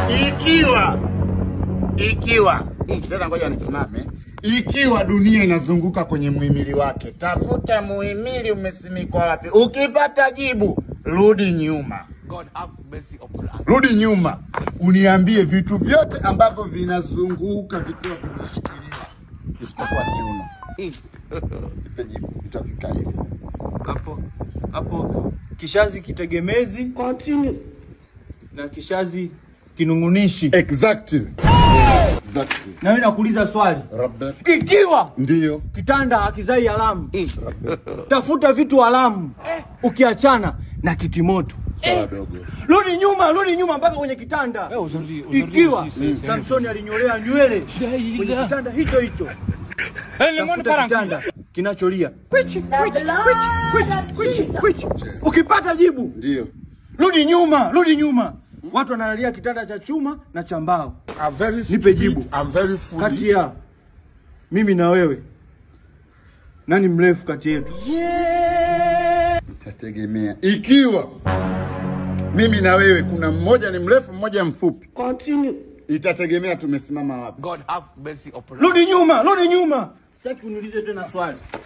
ikiwa ikiwa tena, ngoja nisimame. Ikiwa dunia inazunguka kwenye muhimili wake, tafuta muhimili umesimikwa wapi. Ukipata jibu, rudi nyuma, God have mercy upon us. rudi nyuma, uniambie vitu vyote ambavyo vinazunguka vikiwa vimeshikiliwa isipokuwa kiuno. Nipe jibu, itakikaa hivi. hapo hapo kishazi kitegemezi na kishazi kinung'unishi. Exactly. Exactly. Na wewe nakuuliza swali, Rabbe. ikiwa Ndiyo. kitanda hakizai alamu, tafuta vitu alamu, ukiachana na kitimoto. Sawa dogo. Rudi nyuma, rudi nyuma mpaka kwenye kitanda. Ikiwa Samsoni alinyolea nywele kwenye kitanda hicho hicho, tafuta kitanda kinacholia kwichi kwichi kwichi kwichi kwichi. Ukipata jibu, Ndiyo. rudi nyuma, rudi nyuma. Watu wanalalia kitanda cha chuma na cha mbao. I'm very Nipe stupid. jibu. I'm very foolish. Kati ya mimi na wewe, nani mrefu kati yetu? Itategemea ikiwa mimi na wewe kuna mmoja ni mrefu mmoja mfupi. Itategemea tumesimama wapi. God have mercy upon us. Rudi nyuma, rudi nyuma. Sitaki uniulize tena swali.